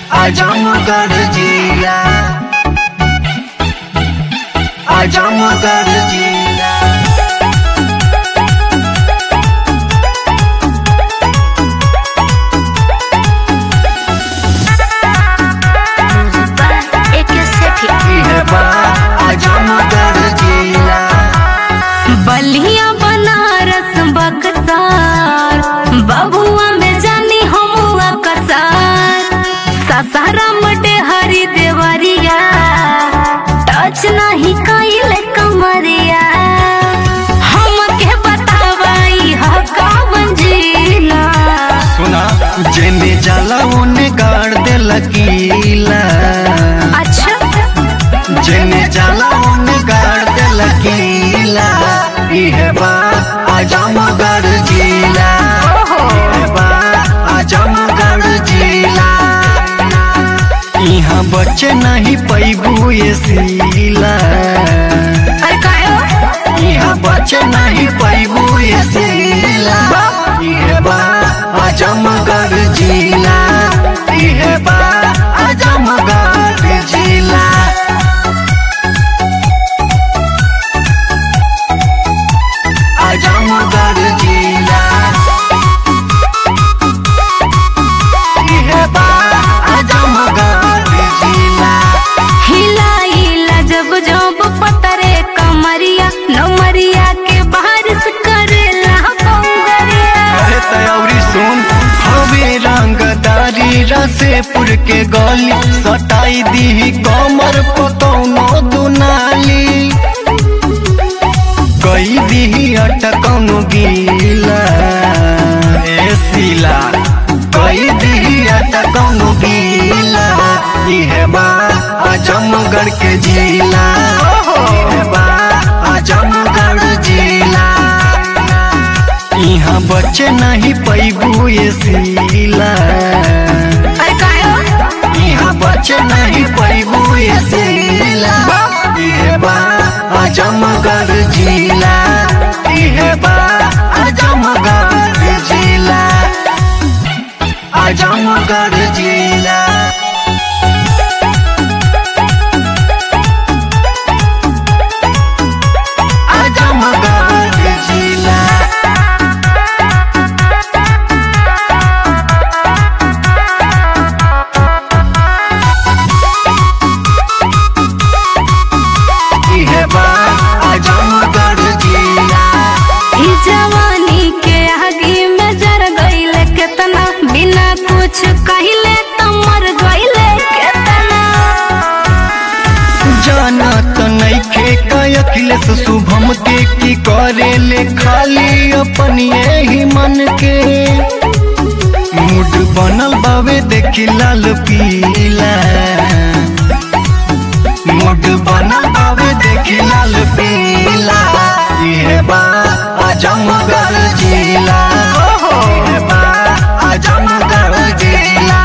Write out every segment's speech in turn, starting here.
आजमगढ़ जिला आजमगढ़ जिला एक सेठी इहे बा आजमगढ़ जिला बलिया बनारस बक्सार बबुआ में जानी हमुआ कसार ससाराम हरी देवरिया टच नहीं कइल कमरिया हमके बतावाई ह कवन जिला सुना जेने जाला ओने गाड़ दे लकीला अच्छा जेने जाला ओने गाड़ दे लकीला इहे बा आजमगढ़ जिला इहे बा आजमगढ़ जिला यहाँ बच्चे नहीं पैबू ये सीला अरे कायो यहाँ बच्चे नहीं पैबू ये सीला इहे बा आजमगढ़ जिला इहे बा आजमगढ़ जिला आजमगढ़ जिला इहे बा आजमगढ़ जिला हिलाइला जब जब पतरे कमरिया नमरिया के बारिश करेला बंगरिया अरे तयौरी सुन हवे रंगदारी रसेपुर के गली सटाई दी कमर पकौनो दुनाली कई दी अटकौनो गीला ए सीला कई दी अटकौनो गीला इहे बा आजमगढ़ के जिला इहे बा आजमगढ़ जिला यहाँ बच्चे नहीं पैबू ये सीला अरे कायो यहाँ बच्चे नहीं पैबू ये सीला इहे बा आजमगढ़ जिला इहे बा आजमगढ़ जिला आजमगढ़ जिला आजमगढ़ जिला इहे बा आजमगढ़ जिला ई जवानी के आगे में जर गईले केतना बिना कुछ कहिले त मर गईले केतना जाना तो नइखे का अखिलेश शुभम के की करे ले खाली अपनिए ही मन के मूड बनल बावे देखी लाल पीला मूड बनल बावे देखी लाल पीला इहे बा आजमगढ़ जिला इहे बा आजमगढ़ जिला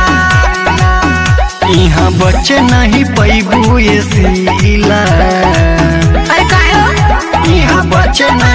यहाँ बच्चे नहीं पैबू ये सीला अरे कायो यहाँ बच्चे नहीं